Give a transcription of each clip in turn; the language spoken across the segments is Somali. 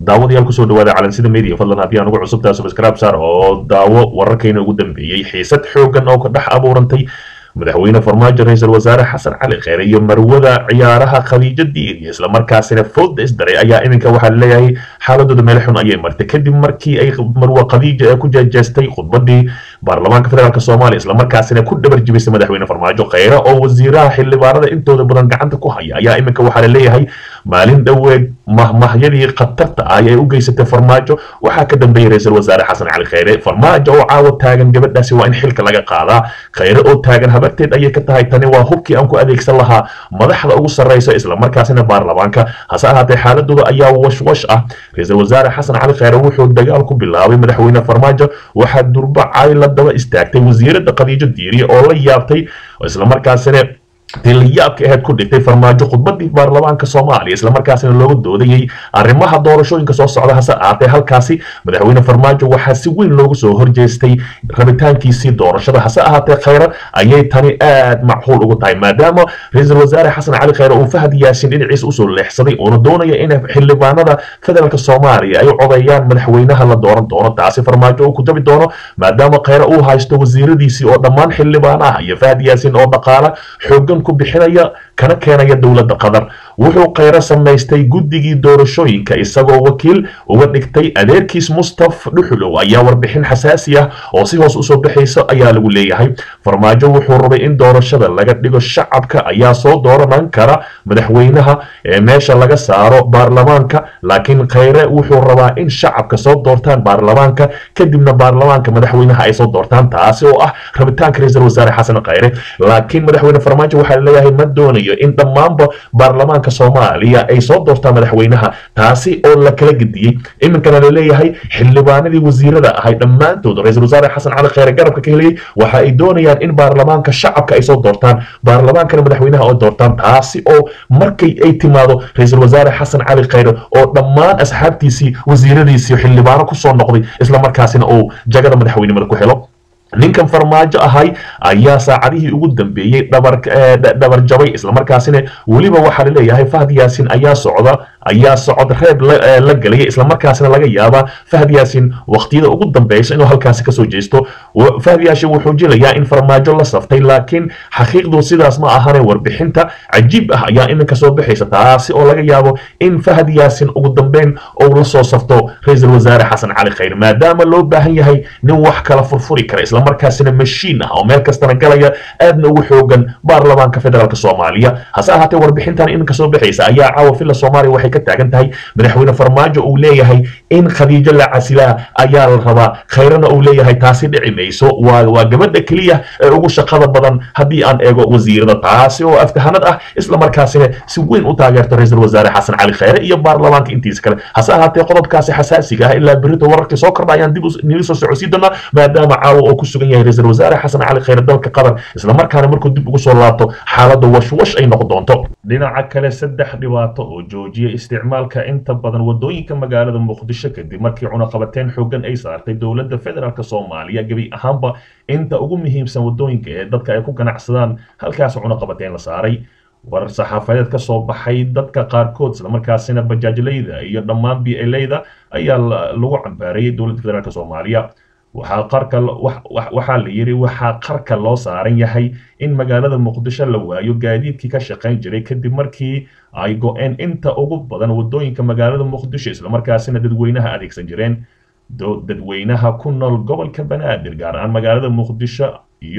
daawadayaal kusoo dhawaada calansida media fadlan haddii aan ugu cusubtaa subscribe saar oo daawo wararkayna ugu dambeeyey xiisad xoogan oo ka dhex abuurantay madaxweyne farmaajo ra-iisul wasaare xasan cali kheyre iyo marwada ciyaaraha khadiijo diiriyo islamarkaasina fooda isdaray ayaa iminka waxaa laleeyahay xaaladooda meel xun ayay martay kadib markii ay marwa khadiija ee ku jeejeestay khudbadii baarlamaanka federaalk soomaaliya islamarkaasina ku dhabar jibisay madaxweyne farmaajo kheyre oo wasiiraha xildhibaanada intooda badan gacanta ku haya ayaa iminka waxaa laleeyahay maalin dhoweed mahmahyadii khatarta ah ee u geysatay farmaajo waxaa ka dambeeyey ra-iisul wasaare xasan cali kheyre farmaajo oo caawa taagan gabadhaasi waa in xilka laga qaadaa kheyre oo taagan habarteed ayay ka tahay tani waa hubkii aan ku adeegsan lahaa madaxda ugu sarreysa islamarkaasina baarlamaanka hase ahaatee xaaladooda ayaa washwash ah ra-iisul wasaare xasan cali kheyre wuxuu dagaal ku bilaabay madaxweyne farmaajo waxaa durba cali la daba istaagtay wasiirada khadiijo diiriye oo la yaabtay islamarkaasina tilayaabka ahayd ku dhigtay farmaajo khudbadii baarlamaanka soomaaliya islamarkaasina looga doodayey arrimaha doorashooyinka soo socda hase ahaatee halkaasi madaxweyne farmaajo waxaa si weyn loogu soo horjeestay rabitaankiisii doorashada hase ahaatee kheyre ayay tani aad macquul ugu tahay maadaama ra-iisul wasaare xasan cali kheyre uu fahad yaasin dhinaciisa usoo leexsaday uuna doonaya in xildhibaanada federaalk soomaaliya ay codeeyaan madaxweynaha la dooran doono taasi farmaajo uu ku dabi doono maadaama kheyre uu haysto wasiiradiisii oo dhammaan xildhibaanaha iyo fahad yaasin oo dhaqaala xoogan ku bixinaya kana keenaya dowladda qatar wuxuu kheyre samaystay guddigii doorashooyinka isagoo wakiil uga dhigtay adeerkiis mustaf dhuxulow ayaa warbixin xasaasi ah oo si hoos usoo baxaysa ayaa lagu leeyahay farmaajo wuxuu rabay in doorashada laga dhigo shacabka ayaa soo dooranan kara madaxweynaha ee meesha laga saaro baarlamaanka laakiin kheyre wuxuu rabaa in shacabka soo doortaan baarlamaanka kadibna baarlamaanka madaxweynaha ay soo doortaan taasi oo ah rabitaanka ra-iisul wasaare xasan kheyre laakiin madaxweyne farmaajo waxaa laleeyahay ma doonayo in dhammaanba baarlamaanka soomaaliya ay soo doortaan madaxweynaha taasi oo la kala gediyey iminkana laleeyahay xildhibaanadii wasiirada ahay dhammaantood ra-iisul wasaare xasan cali kheyre garabka ka helayay waxa ay doonayaan in baarlamaanka shacabka ay soo doortaan baarlamaankana madaxweynaha oo doortaan taasi oo markay ay timaado ra-iisul wasaare xasan cali kheyre oo dhammaan asxaabtiisii wasiiradiisii xildhibaano kusoo noqday islamarkaasina uu jagada madaxweynimada ku helo ninkan farmaajo ahay ayaa saacadihii ugu dambeeyey dhabar jabay islamarkaasina weliba waxaa laleeyahay fahad yaasin ayaa socda ayaa socod reeb la gelaya islamarkaasina laga yaabaa fahad yaasin waqtiyada ugu dambeysa inuu halkaasi kasoo jeesto fahad yaasin wuxuu jilayaa in farmaajo la saftay laakiin xaqiiqdu sidaas ma ahane warbixinta cajiib ah ayaa iminka soo baxaysa taasi oo laga yaabo in fahad yaasin ugu dambeyn ou la soo safto ra-iisul wasaare xasan cali kheyr maadaama loo baahan yahay nin wax kala furfuri kara islamarkaasina mashiin ah oo meel kastana galaya aadna ugu xoogan baarlamaanka federaalk soomaaliya hase ahaatee warbixintan iminka soo baxaysa ayaa caawa filla soomaaliya waxay ka taagan tahay madaxweyne farmaajo uu leeyahay in khadiijo la casilaa ayaa la rabaa khayrana uu leeyahay taasi dhici mayso waa waa gabadha keliya ee ugu shaqada badan haddii aan eego wasiirada taasi oo aftahanad ah islamarkaasina si weyn u taageerto ra-iisul wasaare xasan cali kheyre iyo baarlamaanka intiisa kale hase ahaatee qodobkaasi xasaasiga ah ilaa berito wararkii soo kordha ayaan dib nili soo socodsii doonaa maadaama caawa oo ku sugan yahay ra-iisul wasaare xasan cali kheyre dalka qatar islamarkaana markuu dib ugu soo laabto xaaladda washwash ay noqon doonto dhinaca kale saddex dhibaato oo joojiya isticmaalka inta badan wadooyinka magaalada muqdisho kadib markii cunaqabateyn xoogan ay saartay dowladda federaalk soomaaliya gebi ahaanba inta ugu muhiimsan wadooyinka ee dadka ay ku ganacsadaan halkaas cunaqabateyn la saaray warar saxaafadeed ka soo baxay dadka qaarkood islamarkaasina bajaajleyda iyo dhammaan bleyda ayaa lagu cambaarayay dowladda federaalk soomaaliya waxaa qarka waxaa la yidhi waxaa qarka loo saaran yahay in magaalada muqdisho la waayo gaadiidkii ka shaqayn jiray kadib markii ay go-een inta ugu badan wadooyinka magaalada muqdisho islamarkaasina dadweynaha adeegsan jireen dadweynaha ku nool gobolka banaadir gaar ahaan magaalada muqdisho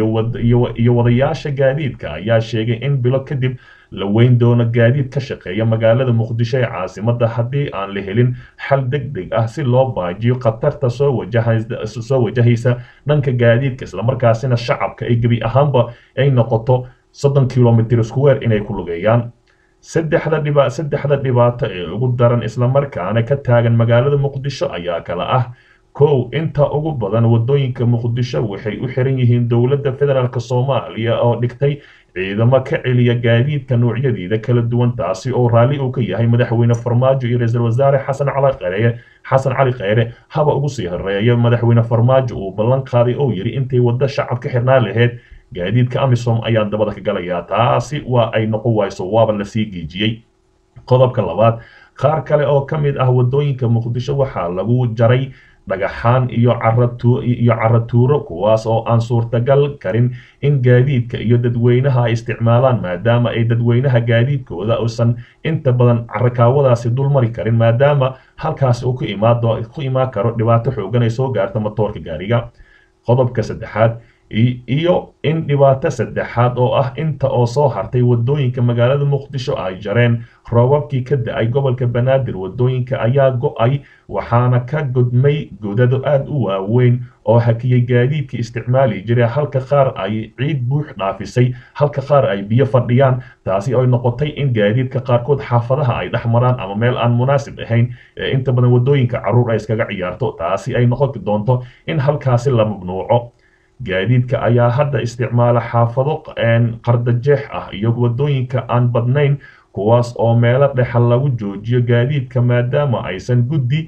iyo wadayaasha gaadiidka ayaa sheegay in bilo kadib la weyn doono gaadiid ka shaqeeya magaalada muqdisho ee caasimada haddii aan la helin xal deg deg ah si loo baajiyo khatarta soo wajahaysa dhanka gaadiidka islamarkaasina shacabka ay gebi ahaanba ay noqoto soddon kilomitr square inay ku lugeeyaan saddexda dhiba saddexda dhibaato ee ugu daran islamarkaana ka taagan magaalada muqdisho ayaa kala ah kow inta ugu badan wadooyinka muqdisho waxay u xiran yihiin dowladda federaalk soomaaliya oo dhigtay ciidamo ka celiya gaadiidka noocyadiida kala duwan taasi oo raalli uu ka yahay madaxweyne farmaajo iyo ra-iisul wasaare xasan cali kheyre xasan cali kheyre haba ugu sii horeeya madaxweyne farmaajo uu ballan qaaday oo yidhi intay waddo shacab ka xirnaan lahayd gaadiidka amisom ayaa dabada ka galayaa taasi waa ay noqon wayso waaba lasii geejiyey qodobka labaad qaar kale oo ka mid ah wadooyinka muqdisho waxaa lagu jaray dhagaxaan iyo iyo caratuuro kuwaas oo aan suurtagal karin in gaadiidka iyo dadweynaha ay isticmaalaan maadaama ay dadweynaha gaadiidkooda uusan inta badan carakaawadaasi dulmari karin maadaama halkaas uu ku imaado ku imaan karo dhibaato xoogan ay soo gaarta matoorka gaariga qodobka saddexaad iyo in dhibaato saddexaad oo ah inta oo soo hartay wadooyinka magaalada muqdisho ay jareen roobabkii ka da-ay gobolka banaadir wadooyinka ayaa go-ay waxaana ka gudmay godado aada u waaweyn oo hakiyay gaadiidkii isticmaali jiray halka qaar ay ciid buux dhaafisay halka qaar ay biyo fadhiyaan taasi ay noqotay in gaadiidka qaarkood xaafadaha ay dhex maraan ama meel aan munaasib ahayn inta badan wadooyinka caruur ay iskaga ciyaarto taasi ay noqon doonto in halkaasi la mamnuuco gaadiidka ayaa hadda isticmaala xaafado qardajeex ah iyo wadooyinka aan badnayn kuwaas oo meelo dhexal lagu joojiyo gaadiidka maadaama aysan guddi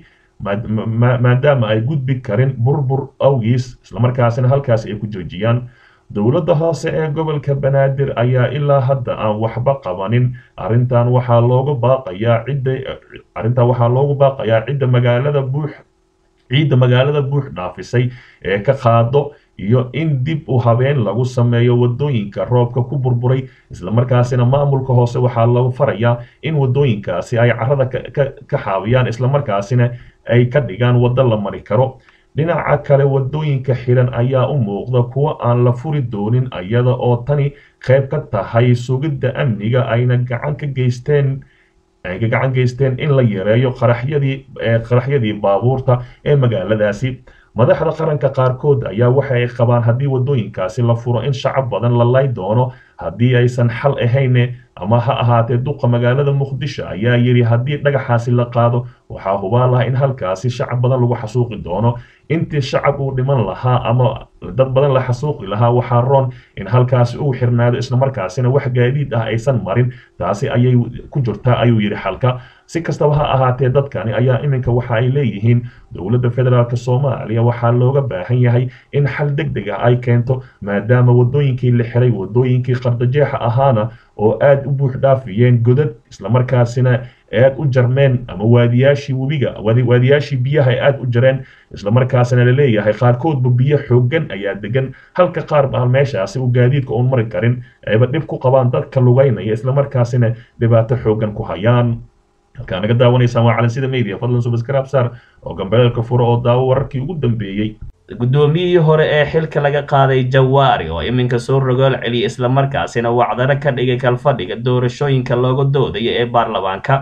maadaama ay gudbi karin burbur awgiis islamarkaasina halkaas ay ku joojiyaan dowladda hoose ee gobolka banaadir ayaa ilaa hadda aan waxba qabanin arrintan waxaa loogu baaqayaa cidda arrintan waxaa loogu baaqayaa cidda magaalada buux ciidda magaalada buux dhaafisay ee ka qaado iyo in dib u habeen lagu sameeyo wadooyinka roobka ku burburay islamarkaasina maamulka hoose waxaa lagu farayaa in wadooyinkaasi ay carada ka xaabiyaan islamarkaasina ay ka dhigaan waddo la mari karo dhinaca kale wadooyinka xiran ayaa u muuqda kuwo aan la furi doonin iyada oo tani qayb ka tahay sugidda amniga ayna gacan ka geysteen ay ka gacan geysteen in la yareeyo qaraxyadii qaraxyadii baabuurta ee magaaladaasi madaxda qaranka qaarkood ayaa waxa ay qabaan haddii wadooyinkaasi la furo in shacab badan la lay doono haddii aysan xal ahayne ama ha ahaatee duqa magaalada muqdisho ayaa yidhi haddii dhagaxaasi la qaado waxaa hubaan laha in halkaasi shacab badan lagu xasuuqi doono intii shacab uu dhiman lahaa ama dad badan la xasuuqi lahaa waxaa roon in halkaasi uu xirnaado islamarkaasina wax gaadiid ah aysan marin taasi ayay ku jirtaa ayuu yidhi xalka si kastaba ha ahaatee dadkani ayaa iminka waxa ay leeyihiin dowladda federaalk soomaaliya waxaa looga baahan yahay in xal deg deg ah ay keento maadaama wadooyinkii la xiray wadooyinkii qardajeexa ahaana oo aada u buux dhaafiyeen godad islamarkaasina aad u jarmeen ama waadiyaashii webiga waadiyaashii biyaha ay aada u jareen islamarkaasina laleeyahay qaarkoodba biyo xoogan ayaa degan halka qaar baan meeshaasi uu gaadiidka uun mari karin ayba dhib ku qabaan dadka lugaynaya islamarkaasina dhibaato xoogan ku hayaan halkaa naga daawanaysaan waa calansida media fadlan subscribe saar oo gambeelka furo oo daawo wararkii ugu dambeeyey guddoomiyihii hore ee xilka laga qaaday jawaari oo iminka soo rogool celiyay islamarkaasina wacdaro ka dhigay kalfadhiga doorashooyinka looga doodayo ee baarlamaanka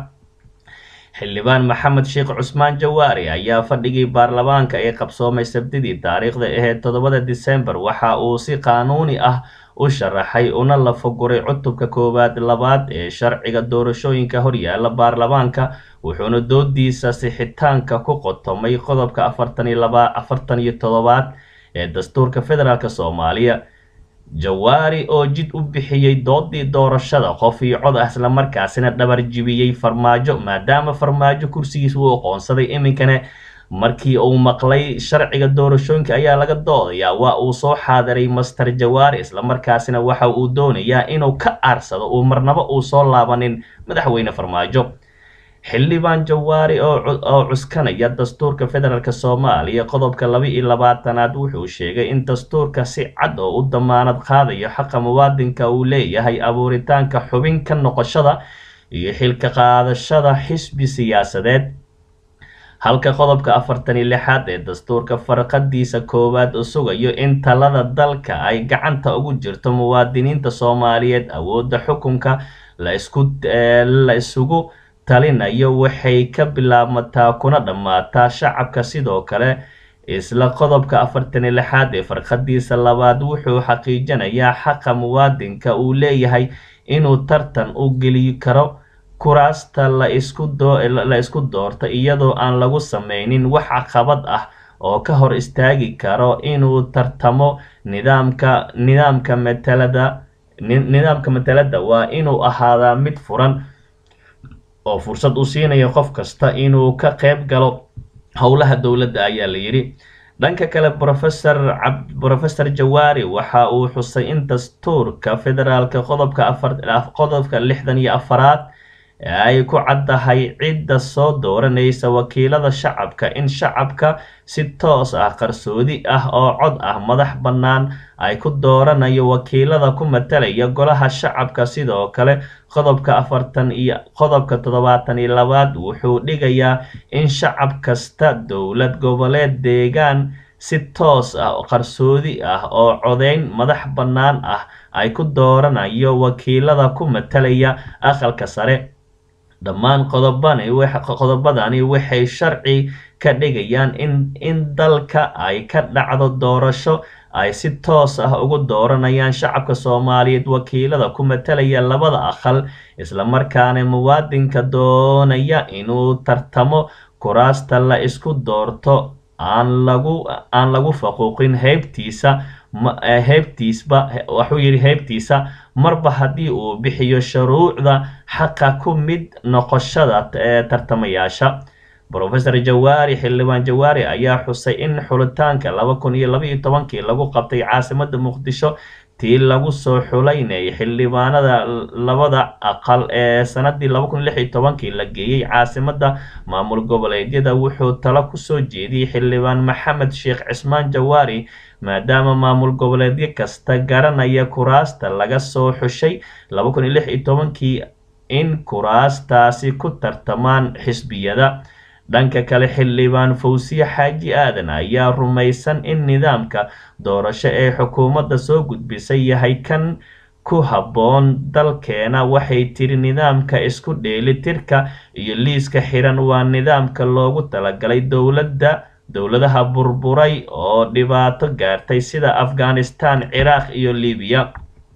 xildhibaan maxamed sheekh cusmaan jawaari ayaa fadhigii baarlamaanka ee qabsoomay sabtidii taariikhda aheyd toddobada disembar waxa uu si qaanuuni ah u sharaxay una lafaguray cutubka koowaad labaad ee sharciga doorashooyinka horyaala baarlamaanka wuxuuna doodiisa sixitaanka ku qotomay qodobka afartan iyo laba afartan iyo toddobaad ee dastuurka federaalk soomaaliya jawaari oo jid u bixiyey doodii doorashada qof iyo cod ah islamarkaasina dhabar jibiyey farmaajo maadaama farmaajo kursigiis uu aqoonsaday iminkana markii uu maqlay sharciga doorashooyinka ayaa laga doodayaa waa uu soo xaadiray master jawaari islamarkaasina waxa uu doonayaa inuu ka aarsado uu marnabo uu soo laabanin madaxweyne farmaajo xildhibaan jawaari oo cuskanaya dastuurka federaalk soomaaliya qodobka laba iyo labaatanaad wuxuu sheegay in dastuurka si cad oo u damaanad qaadayo xaqa muwaadinka uu leeyahay abuuritaanka xubin ka noqoshada iyo xilka qaadashada xisbi siyaasadeed halka qodobka afartan iyo lixaad ee dastuurka farqadiisa koowaad uu sugayo in talada dalka ay gacanta ugu jirto muwaadiniinta soomaaliyeed awoodda xukunka la isugu talinayo waxay ka bilaabmataa kuna dhammaataa shacabka sidoo kale isla qodobka afartan iyo lixaad ee farqadiisa labaad wuxuu xaqiijinayaa xaqa muwaadinka uu leeyahay inuu tartan u geli karo kuraasta la isku doorta iyadoo aan lagu sameynin wax caqabad ah oo ka hor istaagi karo inuu tartamo nidaamka nidaamka matalada nidaamka matalada waa inuu ahaadaa mid furan oo fursad u siinayo qof kasta inuu ka qayb galo howlaha dowladda ayaa la yidhi dhanka kale rofesor brofesor jawaari waxa uu xusay in dastuurka federaalka qodobka afar qodobka lixdan iyo afaraad ee ay ku caddahay cidda soo dooranaysa wakiilada shacabka in shacabka si toos ah qarsoodi ah oo cod ah madax bannaan ay ku dooranayo wakiilada ku matalaya golaha shacabka sidoo kale qodobka afartan iyo qodobka toddobaatan iyo labaad wuxuu dhigayaa in shacab kasta dowlad goboleed deegaan si toos ah qarsoodi ah oo codeyn madax bannaan ah ay ku dooranayo wakiilada ku matalaya aqalka sare dhammaan qodobadani waxay sharci ka dhigayaan in dalka ay ka dhacdo doorasho ay si toos ah ugu dooranayaan shacabka soomaaliyeed wakiilada ku matalaya labada aqal islamarkaana muwaadinka doonaya inuu tartamo kuraasta la isku doorto aan lagu aan lagu faquuqin heybtiisa heybtiisba wuxuu yidhi heybtiisa marba haddii uu bixiyo shuruucda xaqa ku mid noqoshada ee tartamayaasha rofesor jawaari xildhibaan jawaari ayaa xusay in xulitaanka laba kun iyo labaiyo tobankii lagu qabtay caasimada muqdisho tii lagu soo xulaynayay xildhibaanada labada aqal ee sanadii laba kun lix iyo tobankii la geeyey caasimada maamul goboleedyada wuxuu talo kusoo jeediyey xildhibaan maxamed sheekh cismaan jawaari maadaama maamul goboleedyo kasta garanaya kuraasta laga soo xushay laba kun iyo lix iyo tobankii in kuraastaasi ku tartamaan xisbiyada dhanka kale xildhibaan fawsiye xaaji aadan ayaa rumaysan in nidaamka doorasho ee xukuumadda soo gudbisay yahay kan ku habboon dalkeena waxay tiri nidaamka isku dheelitirka iyo liiska xiran waa nidaamka loogu talagalay dowladda dowladaha burburay oo dhibaato gaartay sida afghanistan ciraaq iyo libiya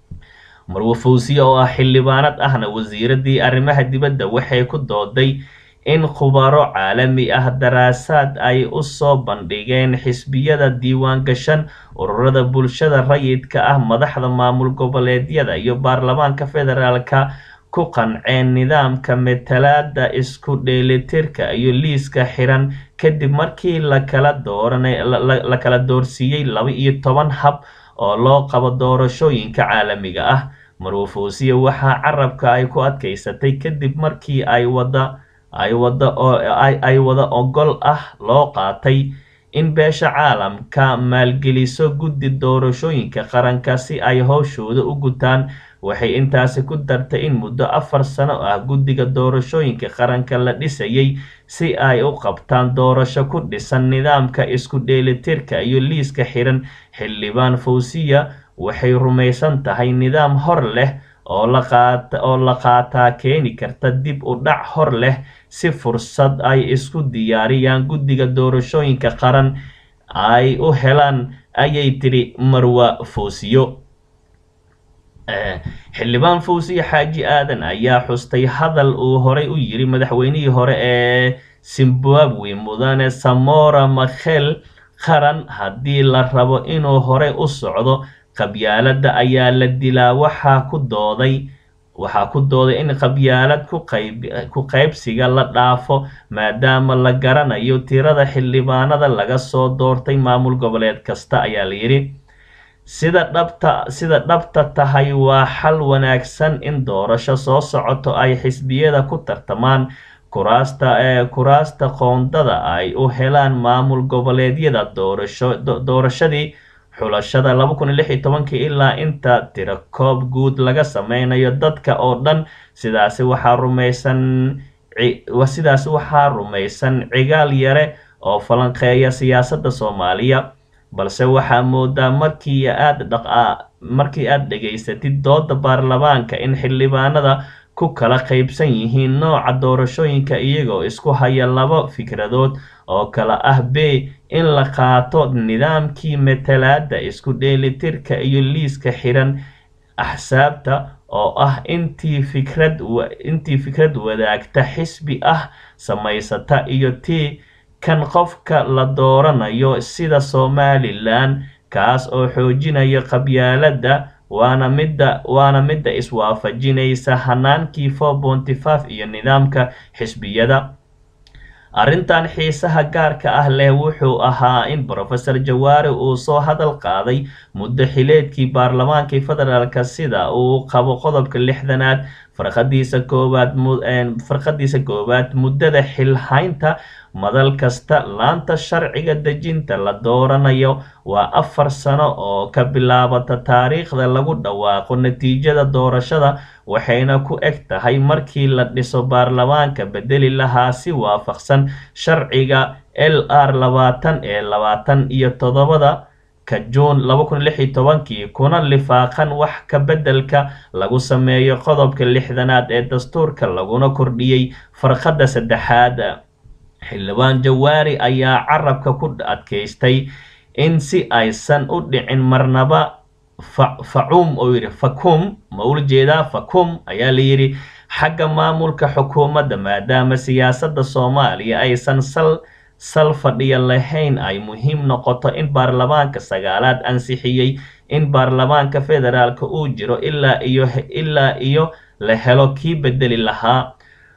marwo fawsiye oo ah xildhibaanad ahna wasiiradii arrimaha dibadda waxay ku dooday in khubaro caalami ah daraasaad ay u soo bandhigeen xisbiyada diiwaan gashan ururada bulshada rayidka ah madaxda maamul goboleedyada iyo baarlamaanka federaalka ku qanceen nidaamka matalaada isku dheelitirka iyo liiska xiran kadib markii lakala dooranla kala doorsiiyey laba iyo toban hab oo loo qabo doorashooyinka caalamiga ah marwo fawsiye waxaa carabka ay ku adkaysatay kadib markii ay wada ay wada ay wada ogol ah loo qaatay in beesha caalamka maalgeliso guddi doorashooyinka qaranka si ay howshooda u gutaan waxay intaasi ku dartay in muddo afar sano ah guddiga doorashooyinka qaranka la dhisayay si ay u qabtaan doorasho ku dhisan nidaamka isku dheelitirka iyo liiska xiran xildhibaan fawsiya waxay rumaysan tahay nidaam hor leh oo la qaata oo la qaataa keeni karta dib u dhac hor leh si fursad ay isku diyaariyaan guddiga doorashooyinka qaran ay u helaan ayay tiri marwa fawsiyo xildhibaan fawsiye xaaji aadan ayaa xustay hadal uu horay u yiri madaxweynihii hore ee zimbabwe mudane samora makhel qaran haddii la rabo inuu horey u socdo qabyaaladda ayaa la dilaa waxaa ku dooday waxaa ku dooday in qabyaalad ku qaybsiga la dhaafo maadaama la garanayo tirada xildhibaanada laga soo doortay maamul goboleed kasta ayaa la yidhi sida dhabta sida dhabta tahay waa xal wanaagsan in doorasho soo socoto ay xisbiyada ku tartamaan kuraasta ee kuraasta qoondada ay u helaan maamul goboleedyada doorasho doorashadii xulashada laba kun iyo lix iyo tobankii ilaa inta tirakoob guud laga sameynayo dadka oo dhan sidaasi waxaa rumaysan sidaasi waxaa rumaysan cigaal yare oo falanqeeya siyaasadda soomaaliya balse waxaa moodaa markii aad dhaq markii aad dhegaysatid dooda baarlamaanka in xildhibaanada ku kala qaybsan yihiin nooca doorashooyinka iyagoo isku haya laba fikradood oo kala ah b in la qaato nidaamkii matalaada isku dheelitirka iyo liiska xiran axsaabta oo ah intii fikrad intii fikrad wadaagta xisbi ah samaysata iyo tii kan qofka la dooranayo sida somalilan kaas oo xoojinaya qabyaaladda waana midda waana midda iswaafajinaysa hanaankii four ponty five iyo nidaamka xisbiyada arrintan xiisaha gaarka ah leh wuxuu ahaa in brofesor jawaari uu soo hadal qaaday muddo xileedkii baarlamaankii federaalka sida uu qabo qodobka lixdanaad farqadiisa koowaad farqadiisa koowaad muddada xilhaynta madal kasta laanta sharciga dejinta la dooranayo waa afar sano oo ka bilaabata taariikhda lagu dhawaaqo natiijada doorashada waxayna ku eg tahay markii la dhiso baarlamaanka bedeli lahaa si waafaqsan sharciga l r labaatan ee labaatan iyo toddobada ka juun laba kun lix iyo tobankii kuna lifaaqan wax ka beddelka lagu sameeyo qodobka lixdanaad ee dastuurka laguna kordhiyey farqadda saddexaad xildhibaan jawaari ayaa carabka ku adkaystay in si aysan u dhicin marnaba facum oo yidhi facum ma ula jeedaa facum ayaa la yidhi xagga maamulka xukuumadda maadaama siyaasadda soomaaliya aysan sal sal fadhiya lahayn ay muhiim noqoto in baarlamaanka sagaalaad ansixiyey in baarlamaanka federaalka uu jiro ilaa iyo ilaa iyo la helo kii bedeli lahaa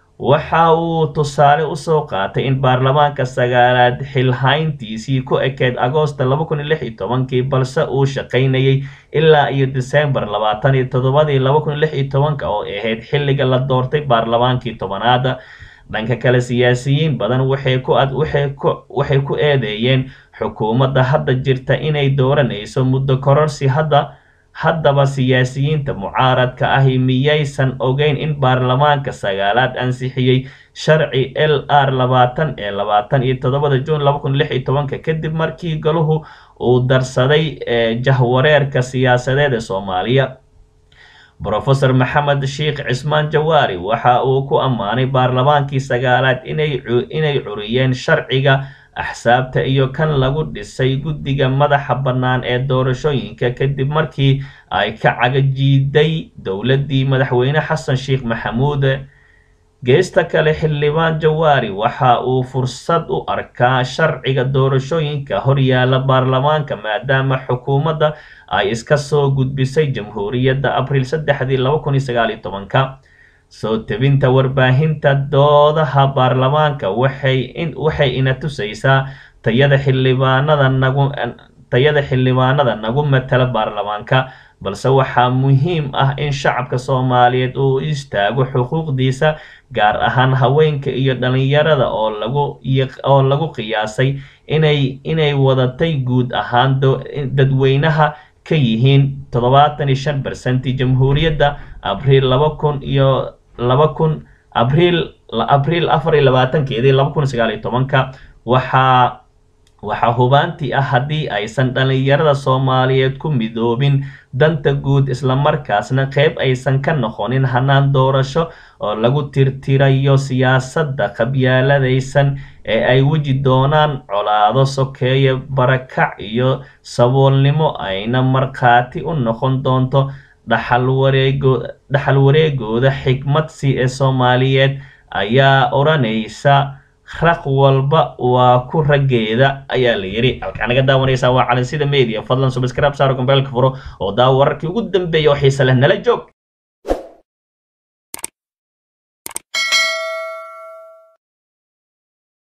waxa uu tusaale usoo qaatay in baarlamaanka sagaalaad xilhayntiisii ku ekeyd agoosta laba kun iyo lix iyo tobankii balse uu shaqaynayay ilaa iyo disembar labaatan iyo toddobadii laba kun iyo lix iyo tobanka oo ahayd xilliga la doortay baarlamaankii tobanaada dhanka kale siyaasiyiin badan waxay ku waxay ku eedeeyeen xukuumadda hadda jirta inay dooranayso muddo kororsi hadda haddaba siyaasiyiinta mucaaradka ahi miyaysan ogeyn in baarlamaanka sagaalaad ansixiyey sharci l r labaatan ee labaatan iyo toddobada juun laba kun lix iyo tobanka kadib markii galuhu uu darsaday jahwareerka siyaasadeed ee soomaaliya brofesor maxamed sheikh cismaan jawaari waxa uu ku ammaanay baarlamaankii sagaalaad inay curiyeen sharciga axsaabta iyo kan lagu dhisay guddiga madaxa bannaan ee doorashooyinka kadib markii ay ka cagajiiday dowladdii madaxweyne xasan sheikh maxamuud geesta kale xildhibaan jawaari waxa uu fursad u arkaa sharciga doorashooyinka horyaala baarlamaanka maadaama xukuumadda ay iska soo gudbisay jamhuuriyadda abriil saddexdii laba kun iyo sagaal iyo tobanka soo tebinta warbaahinta doodaha baarlamaanka waxay waxay ina tusaysaa tayada xildhibaanada nagu tayada xildhibaanada nagu matala baarlamaanka balse waxaa muhiim ah in shacabka soomaaliyeed uu istaago xuquuqdiisa gaar ahaan haweenka iyo dhalinyarada oo lagu oo lagu qiyaasay inay inay wadatay guud ahaan dadweynaha ka yihiin toddobaatan iyo shan bersentii jamhuuriyadda abriil laba kun iyo laba kun abriil abriil afar iyo labaatankeedii laba kun sagaal iyo tobanka waxaa waxaa hubaantii ah haddii aysan dhalinyarada soomaaliyeed ku midoobin danta guud islamarkaasna qeyb aysan ka noqonin hanaan doorasho oo lagu tirtirayo siyaasadda qabyaaladaysan ee ay weji doonaan colaado sokeeye barakac iyo saboolnimo ayna markhaati u noqon doonto dhaxal wareegooda xikmadsi ee soomaaliyeed ayaa odhanaysa raq walba waa ku raggeeda ayaa la yidhi halkaa naga daawanaysaa waa calinsida media fadlan subscribe saaro gombeelka furo oo daawo wararkii ugu dambeeya oo xiise leh nala joog